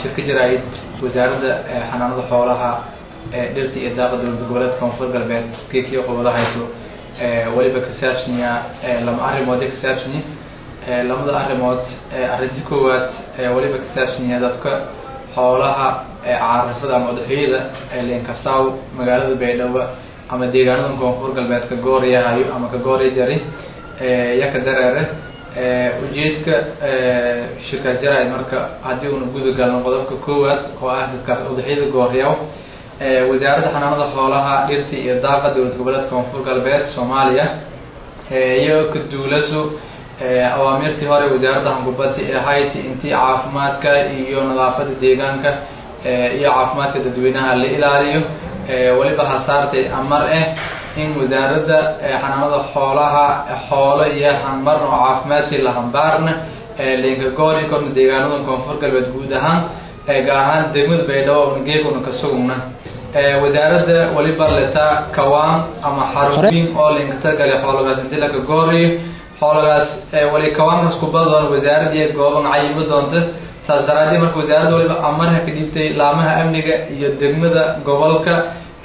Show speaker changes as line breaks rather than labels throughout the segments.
shirka jaraa'id wasaaradda xanaanada xoolaha dhirta iyo daaqa dowlad goboleedka koonfur galbeed geekii qobada hayso weliba ka saabsanya lama arrimoodee ka saabsanya lamada arrimood arrinta koowaad weliba ka saabsanya dadka xoolaha caarifada ama udxiyada leenkasaaw magaalada baydhabo ama deegaanada koonfur galbeed ka gooryahayo ama ka goorya jari yaka dareere ujeedka shirkaas jaraa'id marka haddii una guda galno qodobka koowaad oo ah dadkaas udxiyada gooryaw wasaaradda xanaanada xoolaha dhirta iyo daaqa dowlad goboleedka koonfur galbeed soomaaliya iyo ka duulaso awaamirtii hore wasaaradda hangubadi ahayd intii caafimaadka iyo nadaafada deegaanka iyo caafimaadka dadweynaha la ilaaliyo weliba hasaartay amar ah in wasaaradda xanaanada xoolaha xoolo iyo hanmarna oo caafimaadkii lahambaarna linka goori korna deegaanada koonfur galbeed guud ahaan gaar ahaan degmada baydhabo una geeguna ka sugugna wasaaradda weliba leta kawaan ama xarooyin oo linka targale xoolagaas intii laka gooriyo xoolagaas wali kawaankaas kubadoon wasaaradii gooban cayimo doonta saas daraadii marka wasaaradda waliba amarha ka dhiibtay laamaha amniga iyo degmada gobolka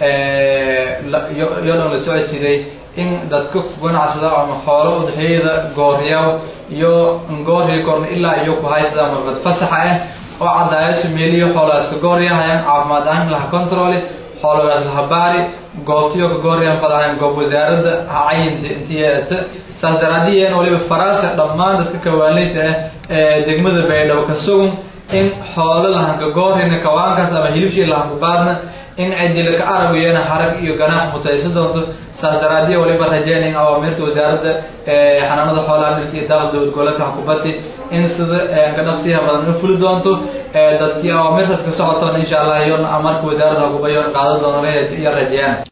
iyo dhan la socodsiday in dadka ganacsada ama xoolo udxiyada gooryaw iyo goorya korna ilaa iyo ku haysada marbad fasaxa ah oo cadaayaso meeliyo xoolagaas ka gooryahayaan caafimaad ahaan laha controle xoolagaas laha baari goobtiyo ka gooryahan fadahayan goob wasaaradda ha cayinta intiyeeta saas daraadiyen waliba faraasa dhammaan dadka kawaanleyta ah ee degmada baydhabo ka sugun in xoolo lahanka goorina kawaankaas ama hilibshii lahanka baadna in cidilaka arabiyana harag iyo ganaax mutaysa doonto saas daraadiya waliba rajeynayn awaamirta wasaaradda xanaanada xoolaha dhirta iyo daaqda dowlad goboleedka xukubati in sida ka dhaqsiyaha badan u fuli doonto dadkii awaamirtaas ka socotoona insha allah iyona amarka wasaaradda hukubayoona qaadan doona iyo rajeyaan